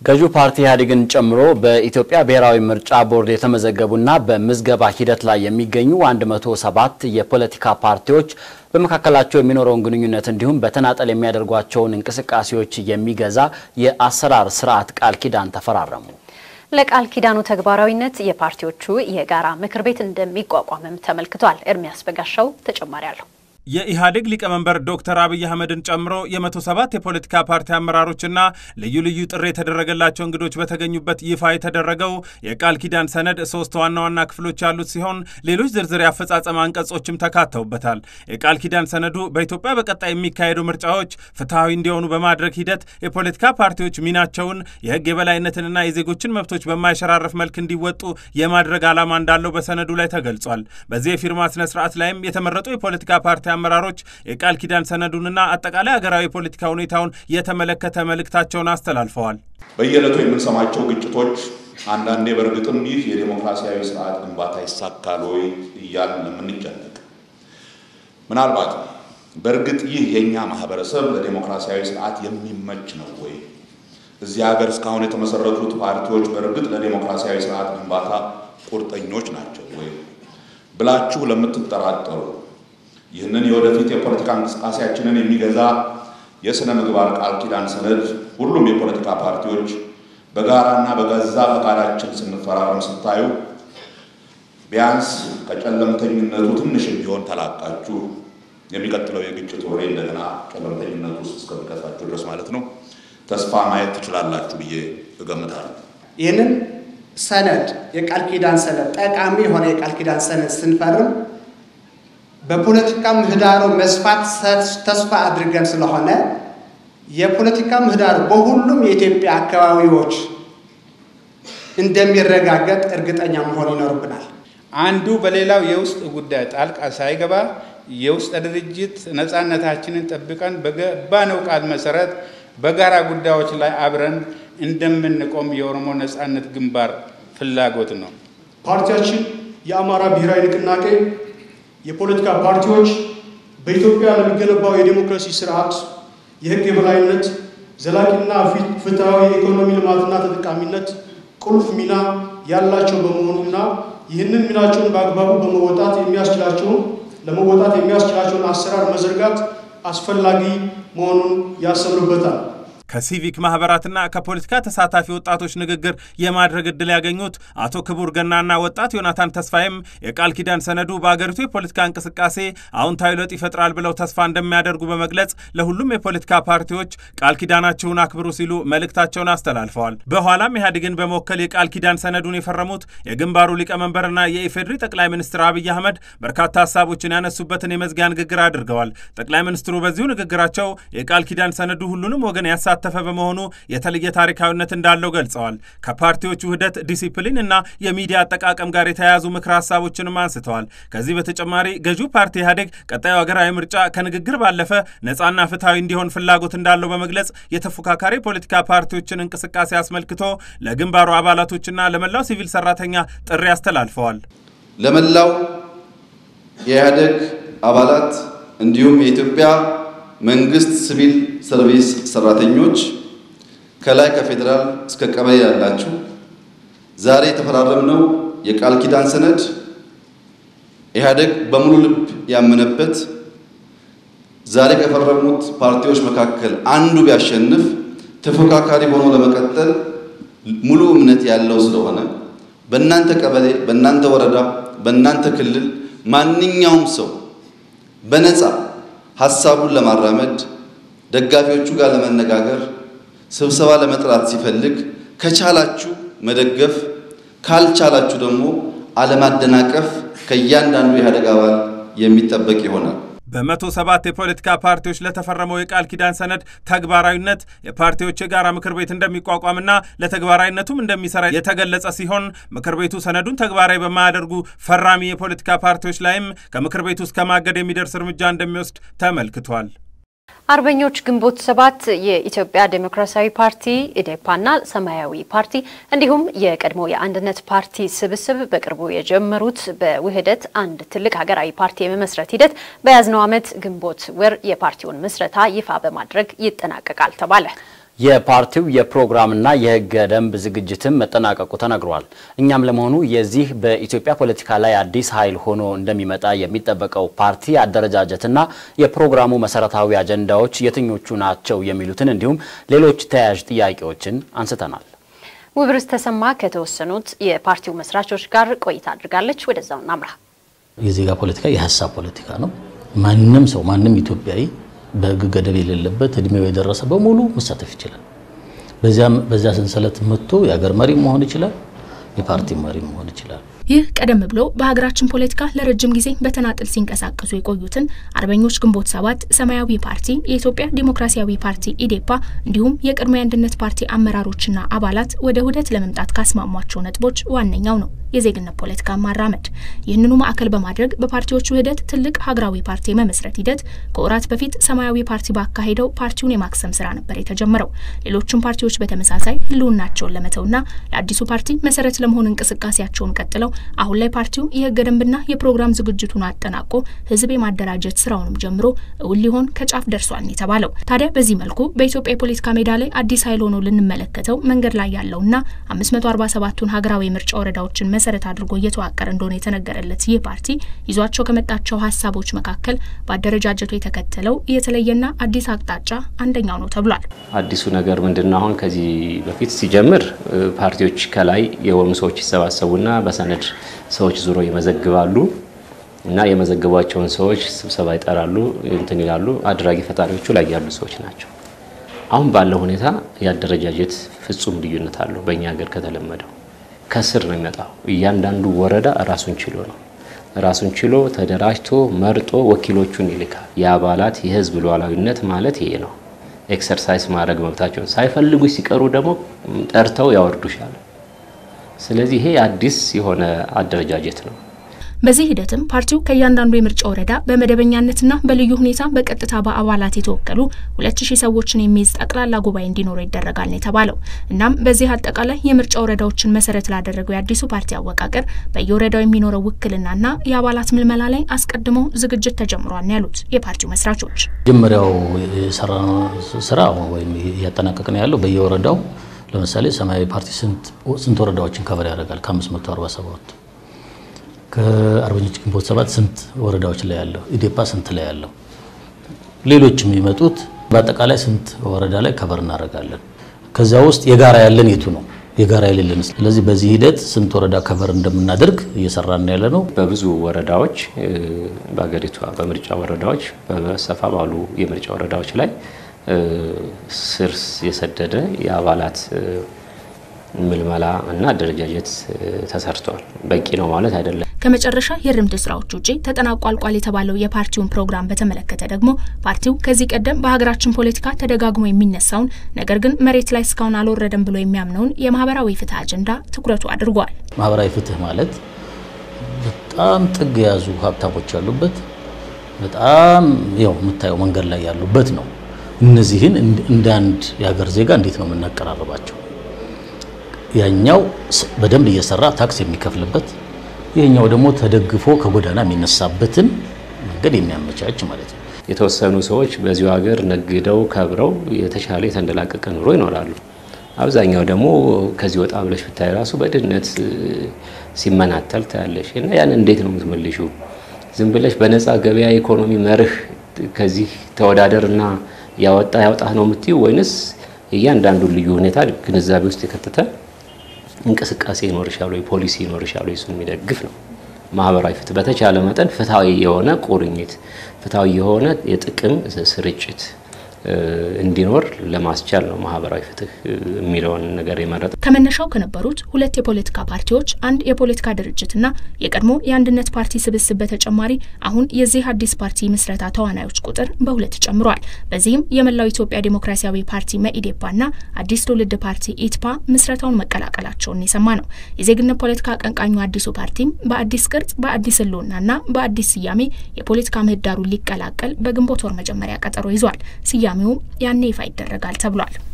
ገዢው ፓርቲ ኢህአዴግን ጨምሮ በኢትዮጵያ ብሔራዊ ምርጫ ቦርድ የተመዘገቡና በምዝገባ ሂደት ላይ የሚገኙ 107 የፖለቲካ ፓርቲዎች በመካከላቸው የሚኖረውን ግንኙነት እንዲሁም በተናጠል የሚያደርጓቸውን እንቅስቃሴዎች የሚገዛ የአሰራር ስርዓት ቃል ኪዳን ተፈራረሙ። ለቃል ኪዳኑ ተግባራዊነት የፓርቲዎቹ የጋራ ምክር ቤት እንደሚቋቋምም ተመልክቷል። ኤርሚያስ በጋሻው ተጨማሪ አለው። የኢህአዴግ ሊቀመንበር ዶክተር አብይ አህመድን ጨምሮ የመቶ ሰባት የፖለቲካ ፓርቲ አመራሮችና ልዩ ልዩ ጥሪ የተደረገላቸው እንግዶች በተገኙበት ይፋ የተደረገው የቃል ኪዳን ሰነድ ሶስት ዋና ዋና ክፍሎች ያሉት ሲሆን ሌሎች ዝርዝር የአፈጻጸም አንቀጾችም ተካተውበታል። የቃል ኪዳን ሰነዱ በኢትዮጵያ በቀጣይ የሚካሄዱ ምርጫዎች ፍትሐዊ እንዲሆኑ በማድረግ ሂደት የፖለቲካ ፓርቲዎች ሚናቸውን የህግ የበላይነትንና የዜጎችን መብቶች በማይሸራረፍ መልክ እንዲወጡ የማድረግ ዓላማ እንዳለው በሰነዱ ላይ ተገልጿል። በዚህ የፊርማ ስነ ስርዓት ላይም የተመረጡ የፖለቲካ ፓርቲ አመራሮች የቃል ኪዳን ሰነዱንና አጠቃላይ ሀገራዊ የፖለቲካ ሁኔታውን የተመለከተ መልእክታቸውን አስተላልፈዋል። በየዕለቱ የምንሰማቸው ግጭቶች አንዳንዴ በእርግጥም ይህ የዴሞክራሲያዊ ስርዓት ግንባታ ይሳካል ወይ እያልን የምንጨነቅ ምናልባት በእርግጥ ይህ የእኛ ማህበረሰብ ለዴሞክራሲያዊ ስርዓት የሚመች ነው ወይ? እዚህ ሀገር እስካሁን የተመሰረቱት ፓርቲዎች በእርግጥ ለዴሞክራሲያዊ ስርዓት ግንባታ ቁርጠኞች ናቸው ወይ ብላችሁ ለምትጠራጠሩ ይህንን የወደፊት የፖለቲካ እንቅስቃሴያችንን የሚገዛ የሥነ ምግባር ቃል ኪዳን ሰነድ ሁሉም የፖለቲካ ፓርቲዎች በጋራና በገዛ ፈቃዳችን ስንፈራረም ስታዩ ቢያንስ ከጨለምተኝነቱ ትንሽ ቢሆን ተላቃችሁ የሚቀጥለው የግጭት ወሬ እንደገና ጨለምተኝነቱ ውስጥ እስከሚከታችሁ ድረስ ማለት ነው ተስፋ ማየት ትችላላችሁ ብዬ እገምታለሁ። ይህንን ሰነድ የቃል ኪዳን ሰነድ ጠቃሚ የሆነ የቃል ኪዳን ሰነድ ስንፈርም በፖለቲካ ምህዳሩ መስፋት ተስፋ አድርገን ስለሆነ የፖለቲካ ምህዳሩ በሁሉም የኢትዮጵያ አካባቢዎች እንደሚረጋገጥ እርግጠኛ መሆን ይኖርብናል። አንዱ በሌላው የውስጥ ጉዳይ ጣልቃ ሳይገባ የውስጥ ድርጅት ነፃነታችንን ጠብቀን በገባነው ቃል መሰረት በጋራ ጉዳዮች ላይ አብረን እንደምንቆም የኦሮሞ ነፃነት ግንባር ፍላጎት ነው። ፓርቲያችን የአማራ ብሔራዊ ንቅናቄ የፖለቲካ ፓርቲዎች በኢትዮጵያ ለሚገነባው የዴሞክራሲ ስርዓት የሕግ የበላይነት ዘላቂና ፍትሐዊ የኢኮኖሚ ልማትና ተጠቃሚነት ቁልፍ ሚና ያላቸው በመሆኑና ይህንን ሚናቸውን በአግባቡ በመወጣት የሚያስችላቸውን ለመወጣት የሚያስችላቸውን አሰራር መዘርጋት አስፈላጊ መሆኑን ያሰምሩበታል። ከሲቪክ ማህበራትና ከፖለቲካ ተሳታፊ ወጣቶች ንግግር የማድረግ እድል ያገኙት አቶ ክቡር ገናና ወጣት ዮናታን ተስፋዬም የቃል ኪዳን ሰነዱ በአገሪቱ የፖለቲካ እንቅስቃሴ አዎንታዊ ለውጥ ይፈጥራል ብለው ተስፋ እንደሚያደርጉ በመግለጽ ለሁሉም የፖለቲካ ፓርቲዎች ቃል ኪዳናችሁን አክብሩ ሲሉ መልእክታቸውን አስተላልፈዋል። በኋላም ኢህአዴግን በመወከል የቃል ኪዳን ሰነዱን የፈረሙት የግንባሩ ሊቀመንበርና የኢፌዴሪ ጠቅላይ ሚኒስትር አብይ አህመድ በርካታ ሀሳቦችን ያነሱበትን የመዝጊያ ንግግር አድርገዋል። ጠቅላይ ሚኒስትሩ በዚሁ ንግግራቸው የቃል ኪዳን ሰነዱ ሁሉንም ወገን ያሳ ተፈ በመሆኑ የተለየ ታሪካዊነት እንዳለው ገልጸዋል። ከፓርቲዎቹ ውህደት፣ ዲሲፕሊን እና የሚዲያ አጠቃቀም ጋር የተያያዙ ምክረ ሀሳቦችንም አንስተዋል። ከዚህ በተጨማሪ ገዢው ፓርቲ ኢህአዴግ ቀጣዩ ሀገራዊ ምርጫ ከንግግር ባለፈ ነፃና ፍትሐዊ እንዲሆን ፍላጎት እንዳለው በመግለጽ የተፎካካሪ ፖለቲካ ፓርቲዎችን እንቅስቃሴ አስመልክቶ ለግንባሩ አባላቶችና ለመላው ሲቪል ሰራተኛ ጥሪ አስተላልፈዋል። ለመላው የኢህአዴግ አባላት እንዲሁም የኢትዮጵያ መንግስት ሲቪል ሰርቪስ ሰራተኞች ከላይ ከፌዴራል እስከ ቀበሌ ያላችሁ ዛሬ የተፈራረምነው የቃል ኪዳን ሰነድ ኢህአዴግ በሙሉ ልብ ያመነበት ዛሬ ከፈረሙት ፓርቲዎች መካከል አንዱ ቢያሸንፍ ተፎካካሪ ሆኖ ለመቀጠል ሙሉ እምነት ያለው ስለሆነ በእናንተ ቀበሌ፣ በእናንተ ወረዳ፣ በእናንተ ክልል ማንኛውም ሰው በነፃ ሀሳቡን ለማራመድ ደጋፊዎቹ ጋር ለመነጋገር ስብሰባ ለመጥራት ሲፈልግ ከቻላችሁ መደገፍ ካልቻላችሁ ደግሞ አለማደናቀፍ ከእያንዳንዱ የኢህአዴግ አባል የሚጠበቅ ይሆናል። በመቶ ሰባት የፖለቲካ ፓርቲዎች ለተፈረመው የቃል ኪዳን ሰነድ ተግባራዊነት የፓርቲዎች የጋራ ምክር ቤት እንደሚቋቋምና ለተግባራዊነቱም እንደሚሰራ የተገለጸ ሲሆን ምክር ቤቱ ሰነዱን ተግባራዊ በማያደርጉ ፈራሚ የፖለቲካ ፓርቲዎች ላይም ከምክር ቤቱ እስከ ማገድ የሚደርስ እርምጃ እንደሚወስድ ተመልክቷል። አርበኞች ግንቦት ሰባት የኢትዮጵያ ዴሞክራሲያዊ ፓርቲ ኢዴፓና ሰማያዊ ፓርቲ እንዲሁም የቀድሞ የአንድነት ፓርቲ ስብስብ በቅርቡ የጀመሩት በውህደት አንድ ትልቅ ሀገራዊ ፓርቲ የመመስረት ሂደት በያዝነው ዓመት ግንቦት ወር የፓርቲውን ምስረታ ይፋ በማድረግ ይጠናቀቃል ተባለ። የፓርቲው የፕሮግራምና የሕገ ደንብ ዝግጅትም መጠናቀቁ ተነግሯል። እኛም ለመሆኑ የዚህ በኢትዮጵያ ፖለቲካ ላይ አዲስ ኃይል ሆኖ እንደሚመጣ የሚጠበቀው ፓርቲ አደረጃጀትና የፕሮግራሙ መሰረታዊ አጀንዳዎች የትኞቹ ናቸው የሚሉትን እንዲሁም ሌሎች ተያያዥ ጥያቄዎችን አንስተናል። ውብርስ ተሰማ ከተወሰኑት የፓርቲው መስራቾች ጋር ቆይታ አድርጋለች። ወደዛው እናምራ። የዜጋ ፖለቲካ የሀሳብ ፖለቲካ ነው። ማንም ሰው ማንም ኢትዮጵያዊ በህግ ገደብ የሌለበት እድሜው የደረሰ በሙሉ መሳተፍ ይችላል። በዚያ ሰንሰለት መጥቶ የሀገር መሪ መሆን ይችላል፣ የፓርቲ መሪ መሆን ይችላል። ይህ ቀደም ብሎ በሀገራችን ፖለቲካ ለረጅም ጊዜ በተናጥል ሲንቀሳቀሱ የቆዩትን አርበኞች ግንቦት ሰባት፣ ሰማያዊ ፓርቲ፣ የኢትዮጵያ ዲሞክራሲያዊ ፓርቲ ኢዴፓ እንዲሁም የቀድሞ የአንድነት ፓርቲ አመራሮችና አባላት ወደ ውህደት ለመምጣት ካስማሟቸው ነጥቦች ዋነኛው ነው የዜግነት ፖለቲካ ማራመድ። ይህንኑ ማዕከል በማድረግ በፓርቲዎች ውህደት ትልቅ ሀገራዊ ፓርቲ የመመስረት ሂደት ከወራት በፊት ሰማያዊ ፓርቲ ባካሄደው ፓርቲውን የማክሰም ስራ ነበር የተጀመረው። ሌሎችም ፓርቲዎች በተመሳሳይ ህልውናቸውን ለመተውና ለአዲሱ ፓርቲ መሰረት ለመሆን እንቅስቃሴያቸውን ቀጥለው አሁን ላይ ፓርቲው የህገ ደንብና የፕሮግራም ዝግጅቱን አጠናቆ ህዝብ የማደራጀት ስራውንም ጀምሮ እውን ሊሆን ከጫፍ ደርሷል የተባለው። ታዲያ በዚህ መልኩ በኢትዮጵያ የፖለቲካ ሜዳ ላይ አዲስ ኃይል ሆኖ ልንመለከተው መንገድ ላይ ያለውና 547ቱን ሀገራዊ ምርጫ ወረዳዎችን መሰረት አድርጎ እየተዋቀረ እንደሆነ የተነገረለት ይህ ፓርቲ ይዟቸው ከመጣቸው ሀሳቦች መካከል በአደረጃጀቱ የተከተለው የተለየና አዲስ አቅጣጫ አንደኛው ነው ተብሏል። አዲሱ ነገር ምንድነው? አሁን ከዚህ በፊት ሲጀምር ፓርቲዎች ከላይ የሆኑ ሰዎች ይሰባሰቡና በሰነድ ሰዎች ዙሮ ይመዘግባሉ እና የመዘገቧቸውን ሰዎች ስብሰባ ይጠራሉ፣ እንትን ይላሉ። አድራጊ ፈጣሪዎቹ ላይ ያሉ ሰዎች ናቸው። አሁን ባለው ሁኔታ የአደረጃጀት ፍጹም ልዩነት አለው። በእኛ ሀገር ከተለመደው ከስር ነው የሚመጣው። እያንዳንዱ ወረዳ ራሱን ችሎ ነው ራሱን ችሎ ተደራጅቶ መርጦ ወኪሎቹን ይልካል። የአባላት የህዝብ ሉዓላዊነት ማለት ይሄ ነው። ኤክሰርሳይዝ ማድረግ መብታቸውን ሳይፈልጉ ሲቀሩ ደግሞ ጠርተው ያወርዱሻል። ስለዚህ ይሄ አዲስ የሆነ አደረጃጀት ነው። በዚህ ሂደትም ፓርቲው ከእያንዳንዱ የምርጫ ወረዳ በመደበኛነትና በልዩ ሁኔታ በቀጥታ በአባላት የተወከሉ ሁለት ሺህ ሰዎችን የሚይዝ ጠቅላላ ጉባኤ እንዲኖረው ይደረጋል ነው የተባለው። እናም በዚህ አጠቃላይ የምርጫ ወረዳዎችን መሰረት ላደረገው የአዲሱ ፓርቲ አወቃቀር በየወረዳው የሚኖረው ውክልናና የአባላት ምልመላ ላይ አስቀድሞ ዝግጅት ተጀምሯል ነው ያሉት የፓርቲው መስራቾች። መጀመሪያው የሰራነው ስራ ወይም እያጠናቀቅን ያለው በየወረዳው ለምሳሌ ሰማያዊ ፓርቲ ስንት ወረዳዎችን ከቨር ያደርጋል? ከ547 ከአርበኞች ግንቦት ሰባት ስንት ወረዳዎች ላይ ያለው? ኢዴፓ ስንት ላይ ያለው? ሌሎች የሚመጡት በአጠቃላይ ስንት ወረዳ ላይ ከቨር እናደርጋለን? ከዛ ውስጥ የጋራ ያለን የቱ ነው? የጋራ የሌለን። ስለዚህ በዚህ ሂደት ስንት ወረዳ ከቨር እንደምናደርግ እየሰራን ያለ ነው። በብዙ ወረዳዎች በሀገሪቷ በምርጫ ወረዳዎች በሰፋ ባሉ የምርጫ ወረዳዎች ላይ ስር የሰደደ የአባላት ምልመላ እና አደረጃጀት ተሰርቷል። በቂ ነው ማለት አይደለም። ከመጨረሻ የርምድ ስራዎች ውጪ ተጠናቆ አልቋል የተባለው የፓርቲውን ፕሮግራም በተመለከተ ደግሞ ፓርቲው ከዚህ ቀደም በሀገራችን ፖለቲካ ተደጋግሞ የሚነሳውን ነገር ግን መሬት ላይ እስካሁን አልወረደም ብሎ የሚያምነውን የማህበራዊ ፍትህ አጀንዳ ትኩረቱ አድርጓል። ማህበራዊ ፍትህ ማለት በጣም ጥግ የያዙ ሀብታሞች ያሉበት በጣም ያው የምታየው መንገድ ላይ ያሉበት ነው። እነዚህን እንደ አንድ የሀገር ዜጋ እንዴት ነው የምናቀራርባቸው? ያኛው በደንብ እየሰራ ታክስ የሚከፍልበት ይህኛው ደግሞ ተደግፎ ከጎዳና የሚነሳበትን መንገድ የሚያመቻች ማለት ነው። የተወሰኑ ሰዎች በዚሁ ሀገር ነግደው ከብረው የተሻለ የተንደላቀቀ ኑሮ ይኖራሉ። አብዛኛው ደግሞ ከዚህ ወጣ ብለሽ ብታይ ራሱ በድህነት ሲመናተል ታያለሽ። እና ያን እንዴት ነው የምትመልሹ? ዝም ብለሽ በነፃ ገበያ ኢኮኖሚ መርህ ከዚህ ተወዳደርና ያወጣ ያውጣ ነው የምትዩ ወይንስ እያንዳንዱን ልዩ ሁኔታ ግንዛቤ ውስጥ የከተተ እንቅስቃሴ ይኖርሻል ወይ ፖሊሲ ይኖርሻል ወይ እሱን የሚደግፍ ነው። ማህበራዊ ፍትህ በተቻለ መጠን ፍትሐዊ የሆነ ቁርኝት፣ ፍትሐዊ የሆነ የጥቅም ስርጭት እንዲኖር ለማስቻል ነው ማህበራዊ ፍትህ የሚለውን ነገር የመረጠ። ከመነሻው ከነበሩት ሁለት የፖለቲካ ፓርቲዎች አንድ የፖለቲካ ድርጅትና የቀድሞ የአንድነት ፓርቲ ስብስብ በተጨማሪ አሁን የዚህ አዲስ ፓርቲ ምስረታ ተዋናዮች ቁጥር በሁለት ጨምሯል። በዚህም የመላው ኢትዮጵያ ዴሞክራሲያዊ ፓርቲ መኢዴፓና አዲስ ትውልድ ፓርቲ ኢትፓ ምስረታውን መቀላቀላቸውን የሰማ ነው። የዜግነት ፖለቲካ አቀንቃኙ አዲሱ ፓርቲም በአዲስ ቅርጽ፣ በአዲስ ህልውናና በአዲስ ስያሜ የፖለቲካ ምህዳሩን ሊቀላቀል በግንቦት ወር መጀመሪያ ቀጠሮ ይዟል። ስያሜውም ያኔ ይፋ ይደረጋል ተብሏል።